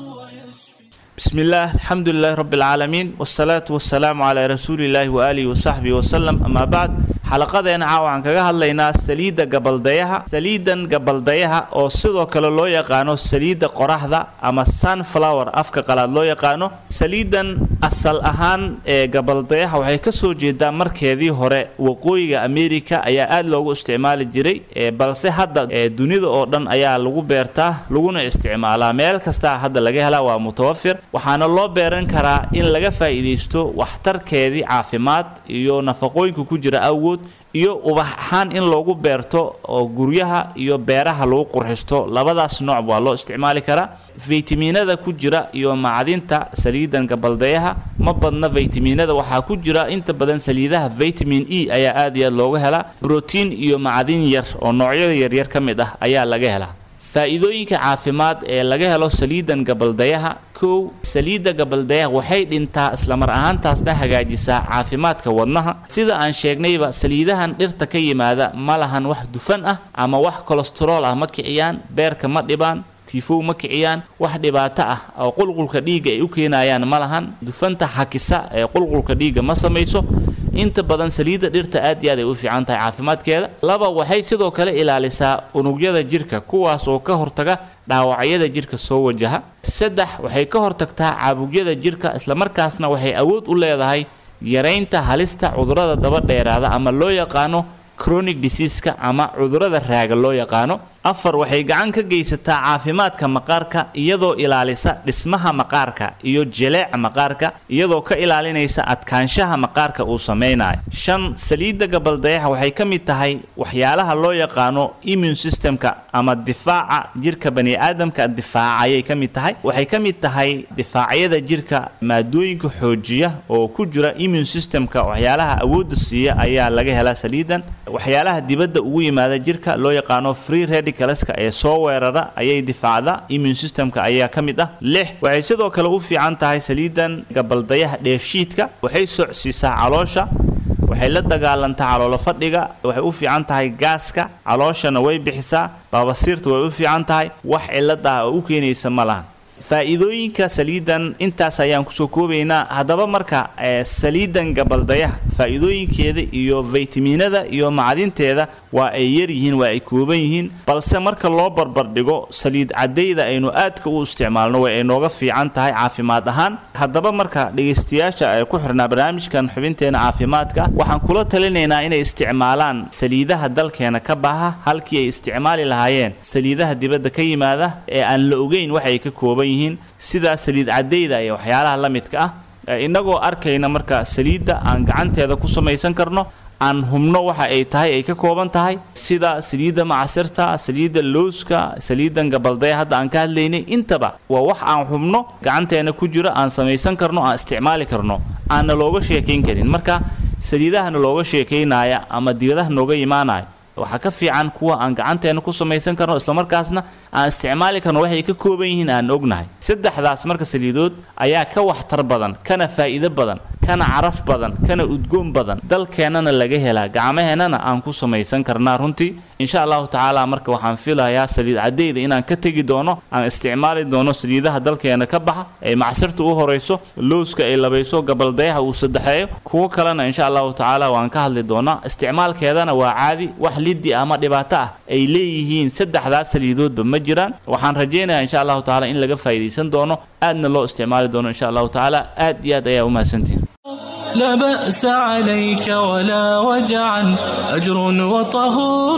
بسم الله الحمد لله رب العالمين والصلاة والسلام على رسول الله وآله وصحبه وسلم أما بعد xalaqadeena caawa waxaan kaga hadlaynaa saliidda gabaldayaha saliidan gabaldayaha oo sidoo kale loo yaqaano saliidda qoraxda ama sunflower afka qalaad loo yaqaano saliidan asal ahaan ee gabaldayaha waxay ka soo jeedaa markeedii hore waqooyiga america ayaa aada loogu isticmaali jiray balse hadda dunida oo dhan ayaa lagu beertaa laguna isticmaalaa meel kastaa hadda laga helaa waa mutawafir waxaana loo beeran karaa in laga faa'iidaysto waxtarkeedii caafimaad iyo nafaqooyinka ku jira awgood iyo ubax ahaan in loogu beerto oo guryaha iyo beeraha lagu qurxisto labadaas nooc waa loo isticmaali karaa faytamiinada ku jira iyo macdinta saliidan gabaldayaha ma badna faytamiinada waxaa ku jira inta badan saliidaha vitamin e ayaa aad iyo aad looga helaa brotiin iyo macdin yar oo noocyada yaryar ka mid ah ayaa laga helaa faa'iidooyinka caafimaad ee laga helo saliidan gabaldayaha kow saliidda gabaldayaha waxay dhintaa islamar ahaantaasna hagaajisaa caafimaadka wadnaha sida aan sheegnayba saliidahan dhirta ka yimaada ma lahan wax dufan ah ama wax kolestarool ah ma kiciyaan beerka ma dhibaan tiifow ma kiciyaan wax dhibaato ah oo qulqulka dhiigga ay u keenayaan ma lahan dufanta xakisa ee qulqulka dhiigga ma samayso inta badan saliidda dhirta aad iyo aad ay u fiican tahay caafimaadkeeda laba waxay sidoo kale ilaalisaa unugyada jirka kuwaas oo ka hortaga dhaawacyada jirka soo wajaha saddex waxay ka hortagtaa caabugyada jirka islamarkaasna waxay awood u leedahay yaraynta halista cudurrada daba dheeraada ama loo yaqaano chronic diseaska ama cudurrada raaga loo yaqaano afar waxay gacan ka geysataa caafimaadka maqaarka iyadoo ilaalisa dhismaha maqaarka iyo jeleeca maqaarka iyadoo ka ilaalinaysa adkaanshaha maqaarka uu samaynayo shan saliidda gabaldayaha waxay ka mid tahay waxyaalaha loo yaqaano immune systemka ama difaaca jirka bani aadamka difaaca ayay ka mid tahay waxay ka mid tahay difaacyada jirka maadooyinka xoojiya oo ku jira immune systemka waxyaalaha awoodda siiya ayaa laga helaa saliidan waxyaalaha dibadda ugu yimaada jirka loo yaqaano free radicalska ee soo weerara ayay difaacda immune systemka ayaa ka mid ah lix waxay sidoo kale u fiican tahay saliidan gabaldayaha dheefshiidka waxay socsiisaa caloosha waxay la dagaalantaa caloolo fadhiga waxay u fiican tahay gaaska calooshana way bixisaa baabasiirta way u fiican tahay wax cilad ah oo u keenaysa ma lahan faa'iidooyinka saliidan intaas ayaan kusoo koobaynaa haddaba marka saliidan gabaldayaha faa'iidooyinkeeda iyo faytamiinada iyo macdinteeda waa ay yar yihiin waa ay kooban yihiin balse marka loo barbardhigo saliid caddayda aynu aadka u isticmaalno way ay nooga fiican tahay caafimaad ahaan haddaba marka dhegaystayaasha ay ku xirnaa barnaamijkan xubinteena caafimaadka waxaan kula talinaynaa inay isticmaalaan saliidaha dalkeena ka baxa halkii ay isticmaali lahaayeen saliidaha dibadda ka yimaada ee aan la ogeyn waxay ka kooban yihiin sida saliid caddayda iyo waxyaalaha la midka ah innagoo arkayna marka saliidda aan gacanteeda ku samaysan karno aan hubno waxa ay tahay ay ka kooban tahay sida saliidda macasirta saliidda lowska saliidan gabaldaya hadda aan ka hadlaynay intaba waa wax aan hubno gacanteena ku jiro aan samaysan karno aan isticmaali karno aanna looga sheekayn karin marka saliidahana looga sheekaynaya ama dibadaha nooga imaanaya waxaa ka fiican kuwa aan gacanteena ku samaysan karno islamarkaasna aan isticmaali karno waxay ka kooban yihiin aan ognahay saddexdaas marka saliidood ayaa ka waxtar badan kana faa'iido badan kana caraf badan kana udgoon badan dalkeennana laga helaa gacmaheennana aan ku samaysan karnaa runtii insha allahu tacaala marka waxaan filayaa saliid caddayda inaan ka tegi doono aan isticmaali doono saliidaha dalkeena ka baxa ee macsirta u horayso lowska ay labayso gabaldayaha uu saddexeeyo kuwo kalena insha allahu tacaala waan ka hadli doonaa isticmaalkeedana waa caadi wax liddi ama dhibaato ah ay leeyihiin saddexdaas saliidoodba ma jiraan waxaan rajaynayaa insha allahu tacaala in laga faa'iidaysan doono aadna loo isticmaali doono insha allahu tacaala aad iyo aad ayaa u mahadsantihin لا بأس عليك ولا وجعا أجر وطهور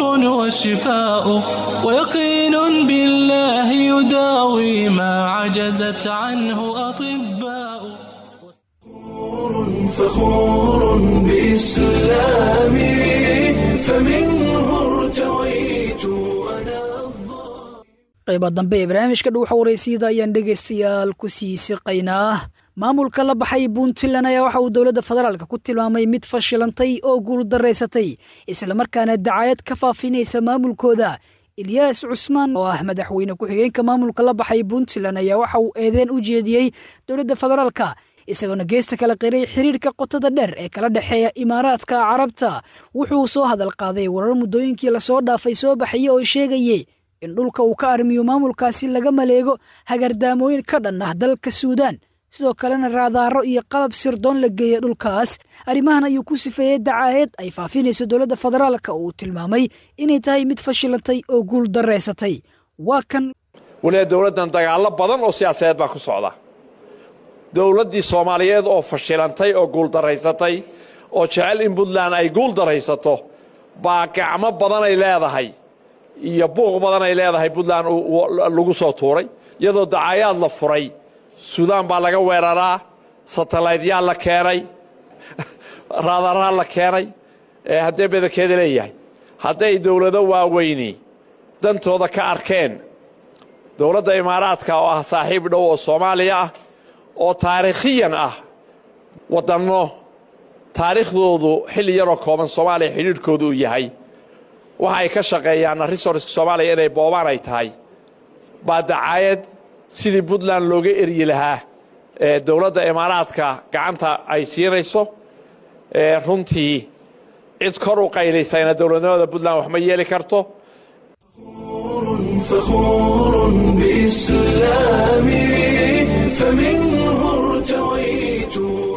وشفاء ويقين بالله يداوي ما عجزت عنه أطباء فخور بإسلامي فمنه ارتويت qayba dambe ee barnaamijka dhuuxa waraysiyada ayaan dhegaystayaal ku sii siqaynaa maamulka la baxay puntland ayaa waxa uu dowladda federaalka ku tilmaamay mid fashilantay oo guul daraysatay islamarkaana dacaayad ka faafinaysa maamulkooda ilyaas cusmaan oo ah madaxweyne ku-xigeenka maamulka la baxay puntland ayaa waxa uu eedeen u jeediyey dowladda federaalka isagoona geesta kala qiray xiriirka qotada dheer ee kala dhexeeya imaaraadka carabta wuxuu soo hadal qaaday warar muddooyinkii lasoo dhaafay soo baxaya oo sheegayey in dhulka uu ka armiyo maamulkaasi laga maleego hagardaamooyin ka dhan ah dalka suudaan sidoo kalena raadaaro iyo qalab sirdoon la geeya dhulkaas arrimahan ayuu ku sifeeyey dacaaheed ay faafinayso dowladda federaalka uu tilmaamay inay tahay mid fashilantay oo guul darraysatay waa kan waliba dowladdan dagaallo badan oo siyaasadeed baa ku socda dowladdii soomaaliyeed oo fashilantay oo guuldarraysatay oo jecel in puntland ay guul daraysato baa gacmo badanay leedahay iyo buuq badanay leedahay puntland lagu soo tuuray iyadoo dacaayaad la furay suudaan baa laga weeraraa satalaytyaa la keenay raadaraa la keenay haddee badankeeda leeyahay hadday dowlado waaweyni dantooda ka arkeen dowladda imaaraadka oo ah saaxiib dhow oo soomaaliya ah oo taariikhiyan ah waddanno taariikhdoodu xilli yaroo kooban soomaaliya xidhiidhkoodu uu yahay waxa ay ka shaqeeyaanna resorska soomaaliya inay boobaan ay tahay baa dacaayad sidii puntland looga eryi lahaa ee dowladda imaaraadka gacanta ay siinayso runtii cid kor u qaylaysayna dowladnimada puntland wax ma yeeli karto فخور بإسلامي فمنه ارتويت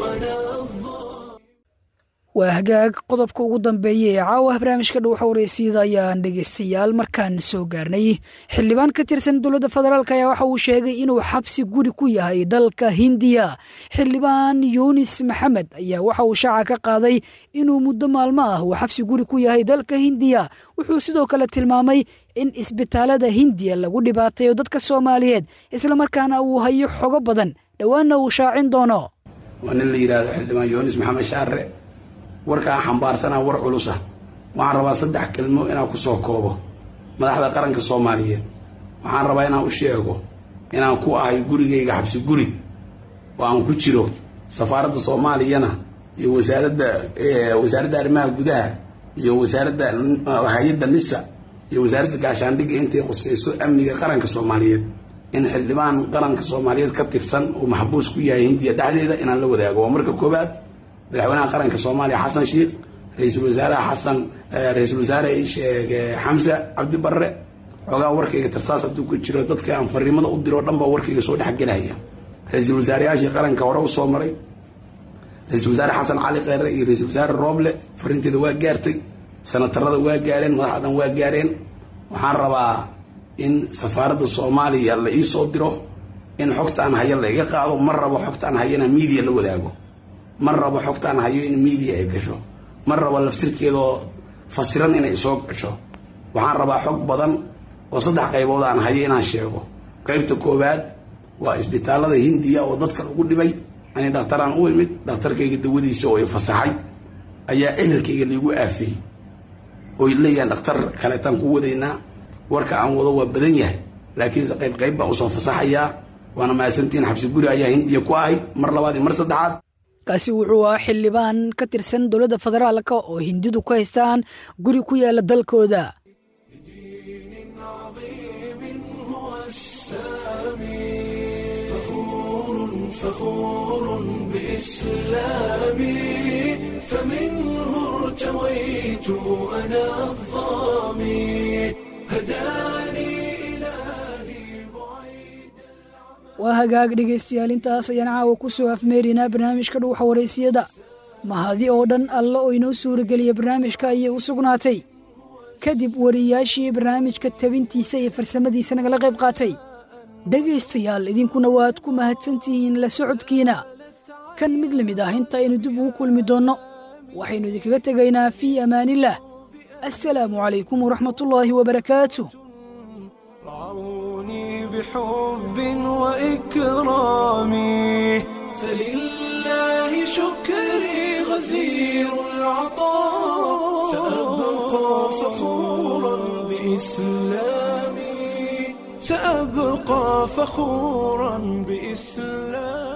waa hagaag qodobka ugu dambeeya ee caawa barnaamijka dhow xawreysyada ayaan dhegeystayaal markaan soo gaarnay xildhibaan ka tirsan dowladda federaalk ayaa waxa uu sheegay inuu xabsi guri ku yahay dalka hindiya xildhibaan yunis maxamed ayaa waxa uu shaaca ka qaaday inuu muddo maalmo ah uu xabsi guri ku yahay dalka hindiya wuxuu sidoo kale tilmaamay in isbitaalada hindiya lagu dhibaatayo dadka soomaaliyeed islamarkaana uu hayo xogo badan dhowaanna uu shaacin doono waa nin la yidhaahdo xildhibaan yunis maxamed shaare warkaan xambaarsanaa war culusa waxaan rabaa saddex kelmo inaan ku soo koobo madaxda qaranka soomaaliyeed waxaan rabaa inaan u sheego inaan ku ahay gurigayga xabsi guri oo aan ku jiro safaaradda soomaaliyana iyo wasaaradda wasaaradda arrimaha gudaha iyo wasaaradda hay-adda nisa iyo wasaaradda gaashaandhigga intay qusayso amniga qaranka soomaaliyeed in xildhibaan qaranka soomaaliyeed ka tirsan uu maxbuus ku yahay hindiya dhexdeeda inaan la wadaago waa marka koobaad madaxweynaha qaranka soomaaliya xasan sheikh ra-iisul wasaaraha xasan ra-iisul wasaare sheeg xamse cabdi barre xoogaa warkayga tarsaas hadduu ku jiro dadka aan fariimada u diro dhan baa warkayga soo dhexgelaya ra-iisul wasaareyaashii qaranka hore u soo maray ra-iisul wasaare xasan cali kheyre iyo ra-iisul wasaare rooble fariinteeda waa gaartay sanatarada waa gaareen madaxdan waa gaareen waxaan rabaa in safaaradda soomaaliya la ii soo diro in xogtaan haya la iga qaado ma rabo xogtaan hayana miidiya la wadaago ma rabo xogtaan hayo in miidiya ay gasho ma rabo laftirkeedoo fasiran inay soo gasho waxaan rabaa xog badan oo saddex qaybood aan hayo inaan sheego qaybta koowaad waa isbitaalada hindiya oo dadka lagu dhibay ani dhakhtaraan u imid dhakhtarkayga dawadiisa oo i fasaxay ayaa ehelkayga laigu aafeeyey oy leeyahan dhakhtar kaleetaan ku wadaynaa warka aan wado waa badan yahay laakiinse qayb qayb baan usoo fasaxayaa waana mahadsantiin xabsi guri ayaa hindiya ku ahay mar labaad iyo mar saddexaad kaasi wuxuu ahaa xildhibaan ka tirsan dowladda federaalka oo hindidu ku haystaan guri ku yaala dalkooda فخور بإسلامي فمنه ارتويت أنا الظامي هداني waa hagaag dhegaystayaal intaas ayaan caawa ku soo afmeerinaa barnaamijka dhuuxa waraysiyada mahadi oo dhan alla oo inoo suurageliya barnaamijka ayay u sugnaatay kadib wariyaashii barnaamijka tabintiisa iyo farsamadiisa nagala qayb qaatay dhegaystayaal idinkuna waad ku mahadsantihiin la socodkiina kan mid la mid ah inta aynu dib ugu kulmi doonno waxaynu idinkaga tegaynaa fii amaanillaah assalaamu calaykum waraxmatullaahi wabarakaatu بحب وإكرامي فلله شكري غزير العطاء سأبقى فخورا بإسلامي سأبقى فخورا بإسلامي